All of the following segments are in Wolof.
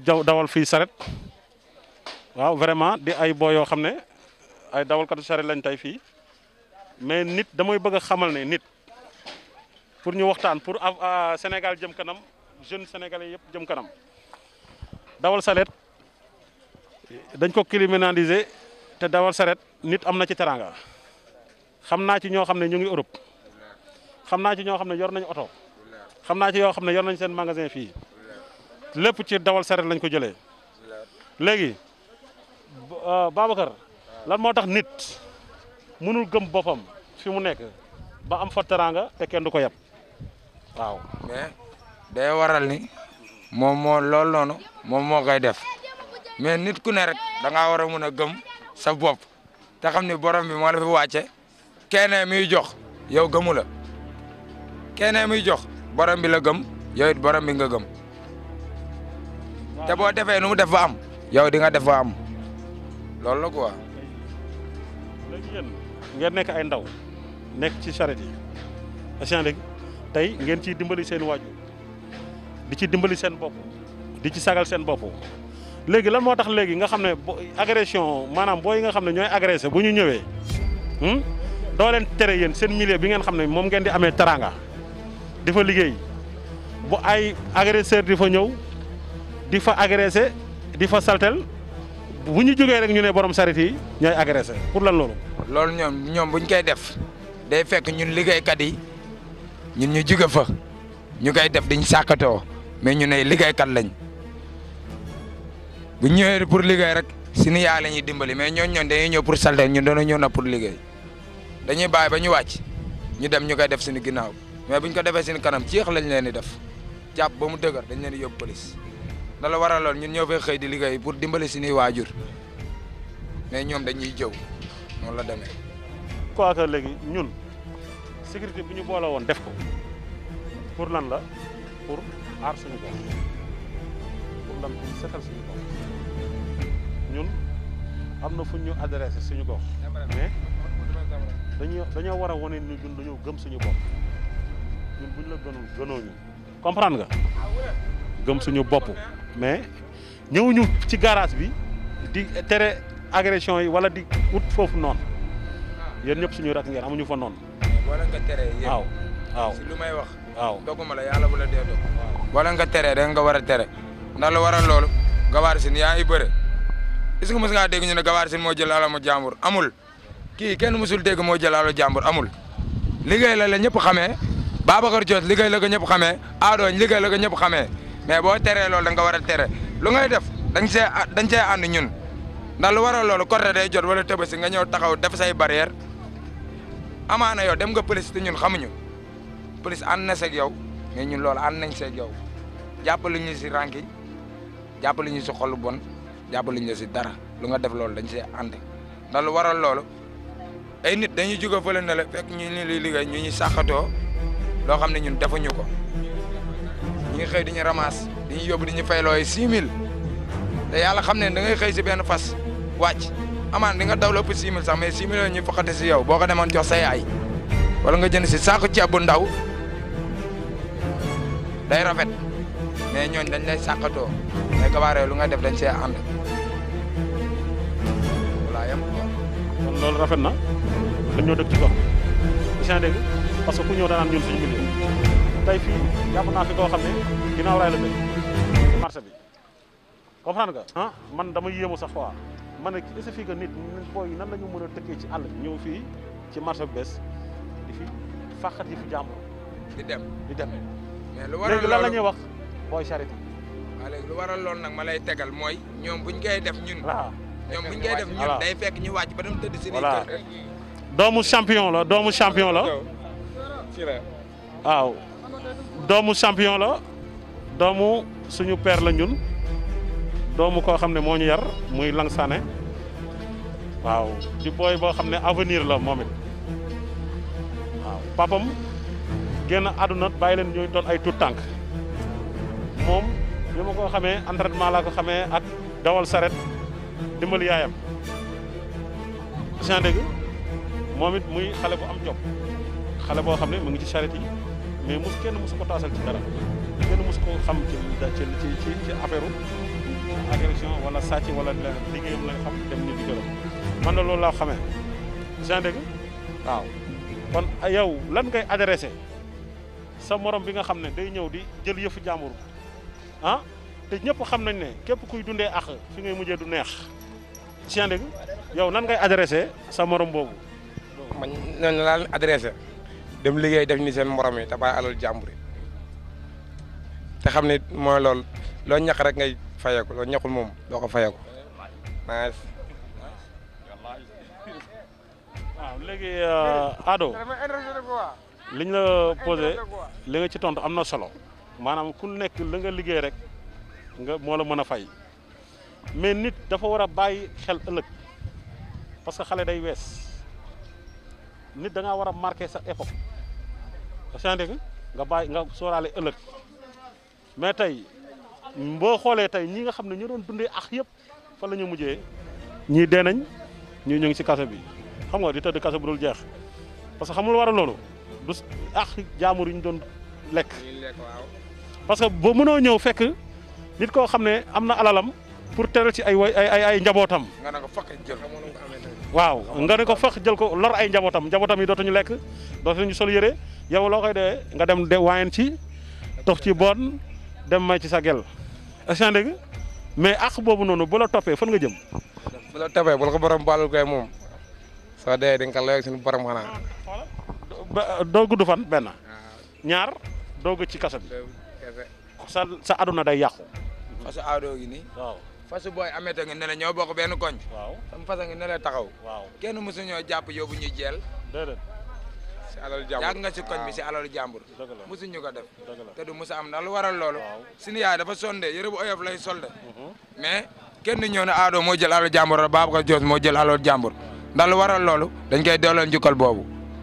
jaw dawal fii saret waaw vraiment di ay boo yoo xam ne ay dawalkatu saret lañ tey fii mais nit damay bëgg a xamal ne nit pour ñu waxtaan pour Sénégal jëm kanam jeune sénégalais yëpp jëm kanam dawal saret dañ ko criminaliser te dawal saret nit am na ci teranga xam naa ci ñoo xam ne ñu ngi Europe xam naa ci ñoo xam ne yor nañu oto xam naa ci yoo xam ne yor nañ seen magasin fii lépp ci dawal saret lañ ko jëlee léegi Babacar lan moo tax nit mënul gëm boppam fi mu nekk ba am fa teranga te kenn du ko yab waaw. mais day waral ni moom moo loolu noonu moom moo koy def mais nit ku ne rek da ngaa war a mun a gëm sa bopp te xam ni borom bi moo la fi wàcce keneen muy jox yow gëmu la keneen muy jox borom bi la gëm yow it borom bi nga gëm te boo defee nu mu def ba am yow di nga def ba am loolu la quoi. léegi yéen ngeen nekk ay ndaw nekk ci charrette yi est léegi tey ngeen ciy dimbali seen waajur di ci dimbali seen bopp di ci sagal seen bopp léegi lan moo tax léegi nga xam ne agression maanaam booy yi nga xam ne ñooy agressé bu ñu ñëwee doo leen tere yéen seen milieu bi ngeen xam ne moom ngeen di amee teranga di fa liggéey bu ay agresseur di fa ñëw di fa agressé di fa saltel bu ñu jógee rek ñu ne borom saret yi ñooy agressé pour lan loolu. loolu ñoom ñoom buñ koy def day fekk ñun liggéeykat yi ñun ñu jóge fa ñu koy def diñ sàkkatoo mais ñu ne liggéeykat lañ bu ñëwee pour liggéey rek suñu yaay la ñuy dimbali mais ñooñu ñoom dañuy ñëw pour saltel ñun dañoo ñëw na pour liggéey dañuy bàyyi ba ñu wàcc ñu dem ñu koy def suñu ginnaaw mais buñ ko defee suñu kanam ciix lañ leen di def jàpp ba mu dëgër dañ leen di yóbbu police da la waral lool ñun ñoo fay xëy di liggéey pour dimbali suñuy waajur mais ñoom dañuy jëw noonu la demee. quoi que léegi ñun sécurité bu ñu boole woon def ko pour lan la pour aar suñu bopp pour lan pour setal suñu bopp ñun am na fu ñu adressé suñu gox mais dañuy dañoo war a wane ni ñun dañoo gëm suñu bopp ñun buñ la gënul gënoo ñu comprendre nga gëm suñu bopp mais ñëwuñu ci garage bi di tere agression yi wala di ut foofu noonu yéen ñëpp suñu rak ngeen amuñu fa noonu. boo leen ko teree yéen waaw waaw si lu may wax. waaw doguma la yàlla bu la dee dog boo leen ko teree da nga war a tere ndax lu waral loolu gawaar sin yaa ngi bëre est-ce que mos ngaa dégg ñu ne gawaar sin moo jël alamu jàmbur amul kii kenn musul dégg moo jël alamu jàmbur amul liggéey la la ñëpp xamee Babacar Diop liggéey la ko ñëpp xamee Adooñ liggéey la ko ñëpp xamee mais boo teree loolu da nga war a tere lu ngay def dañ see dañ see ànd ñun ndax lu waral loolu côté day jot wala tëbasi nga ñëw taxaw def say barrière amaana yow dem nga police te ñun xamuñu police ànd na seeg yow mais ñun loolu ànd nañ seeg yow jàppale ñu si ranking jàppale ñu si xol bon jàppale ñu si dara lu nga def loolu dañ see ànd ndax lu waral loolu ay nit dañuy jóge fële ne la fekk ñu ni liy liggéey ñu ñu sàqatoo loo xam ne ñun defuñu ko ñu ngi xëy di ñu ramasse di ñu yóbbu di ñu fay looy 6000 te yàlla xam ne da ngay xëy si benn fas wàcc amaan di nga daw lépp 6000 sax mais 6000 yooyu ñu foqate si yow boo ko demoon jox sa yaay wala nga jënd si saako ceeb bu ndaw day rafet mais ñooñ dañ lay sàqatoo mais gabaare lu nga def dañ see ànd voilà yam kon loolu rafet na dañ ñoo dëkk ci gox bi dégg parce que ku ñëw danaan ñun suñu milieu tey fii jàpp naa fi koo xam ne ginnaaw raay la dëkk ci marché bi comprendre nga ah man dama yéemu sax quoi man ne est-ce que nit booy nan la ñu mën a dëkkee ci àll bi ñëw fii ci marché bu bees di fi fàqat yi fi jàmbur di dem di dem mais lu waral léegi lan la loolu ñuy wax booy charité waaw léegi lu waral loolu nag ma lay tegal mooy ñoom buñ koy def ñun voilà ñoom buñ koy def ñun Voilà. day fekk ñu wàcc ba dem tëdd si Voilà. kër doomu champion la doomu champion la waaw doomu champion la doomu suñu père la ñun doomu koo xam ne moo ñu yar muy Lang Sané waaw di booy boo xam ne avenir la moom it waaw papam génn àdduna bàyyi leen ñuy doon ay tout tànk moom bi ma ko xamee entraînement laa ko xamee ak dawal saret dimbali yaayam sien dégg moom it muy xale bu am jom xale boo xam ne mu ngi ci charrette yi mais mos kenn mosu ko taasal ci dara kenn mosu ko xam ci ci ci ci ci affaire agression wala sàcc wala leneen liggéeyam lañ xam dem ni di gërëm man na loolu laa xamee seen dégg waaw kon yow lan ngay adressé sa morom bi nga xam ne day ñëw di jël yëfu jàmbur ah te ñëpp xam nañ ne képp kuy dundee ak fi ngay mujjee du neex seen dégg yow nan ngay adressé sa morom boobu man noonu laa leen adressé dem liggéey def ni seen morom yi te bàyyi alal jàmbur yi te xam ne mooy loolu loo ñaq rek ngay fayeeku loo ñaqul moom doo ko fayeeku nice waaw léegi Ado liñ la posé li nga ci tontu am na solo maanaam ku nekk la nga liggéey rek nga moo la mën a fay mais nit dafa war a bàyyi xel ëllëg parce que xale day wees nit da ngaa war a marqué sa époque saan dégg nga bàyyi nga sóoraale ëllëg mais tey boo xoolee tey ñi nga xam ne ñu doon dundee ak yëpp fa la ñu mujjee ñii dee nañ ñii ñu ngi ci kaso bi xam nga di tëdd kaso bu dul jeex parce que xam nga lu war a loolu du ak jaamur yi ñu doon lekk parce que boo mënoo ñëw fekk nit koo xam ne am na alalam pour teral ci ay way ay ay ay njabootam nga ne ko fakk jël waaw nga ne ko fax jël ko lor ay njabootam njabootam yi dootuñu lekk dootuñu sol yére yow loo koy dee nga dem de waayen ci tox ci bon dem may ci sa gel est-ce que dégg mais ak boobu noonu bu la toppee fan nga jëm bu la tabee bu la ko borom baalul koy moom soo dee di nga ko layoog suñu borom xanaa ba doo gudd fan benn ñaar doog ci kaso bi sa sa aduna day yàqu fasu aadoo gi nii waaw fasu booy amete ngi ne la ñoo bokk benn koñ waaw sama fasa ngi ne la taxaw waaw kenn mësu ñoo jàpp yóbbu ñu jeel déedéet si alal jàmbur yàgg nga si koñ bi si alal jàmbur dëgg la mësu ñu ko def dëgg la te du mësa am ndax lu waral loolu waaw suñu yaay dafa sonde yëre bu oyof lay solde mais kenn ñëw ne aadoo moo jël alal jàmbur wala Babacar Dios moo jël alal jàmbur ndax lu waral loolu dañ koy delloo njukkal boobu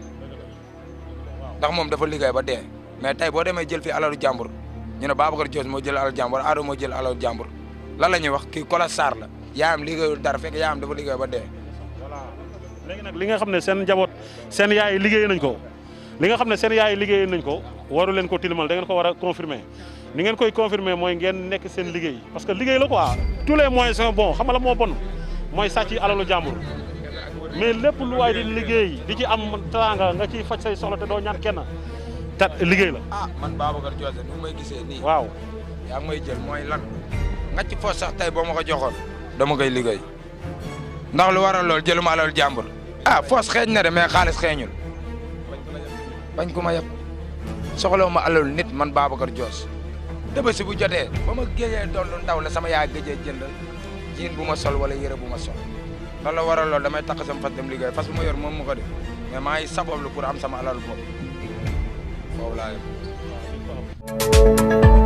ndax moom dafa liggéey ba dee mais tey boo demee jël fi alalu jàmbur ñu ne Babacar Dios moo jël alal jàmbur aadoo moo jël alal jàmbur lan la ñuy wax kii Kola Sarr la yaayam liggéeyul dara fekk yaayam dafa liggéey ba dee voilà léegi nag li nga xam ne seen njaboot seen yaay liggéey nañ ko li nga xam ne seen yaay liggéey nañ ko waru leen ko tilimal da ngeen ko war a confirmer ni ngeen koy confirmer mooy ngeen nekk seen liggéey parce que liggéey la quoi tous les moyens sont bons xam nga la moo bon mooy sàcc alalu jàmbur mais lépp lu waay di liggéey di ci am teraanga nga ciy faj say soxla te doo ñaan kenn ta liggéey la ah man Babacar Dios nu may gisee nii waaw yaa ngi may jël mooy lan nga ci foos sax tey boo ma ko joxoon dama koy liggéey ndax lu waral loolu jëluma alal jàmbur ah foos xeeñ na de mais xaalis xeeñul bañ ko ma yeb soxlawu ma alal nit man Babacar Dios Tabaski bu jotee ba ma géejee doon lu ndaw la sama yaay géejee jëndal jiin bu ma sol wala yére bu ma sol loolu la waral loolu damay takk sama fas dem liggéey fas bu ma yor moom mu ko def mais maa ngi sabablu pour am sama alal bopp foofu laa yem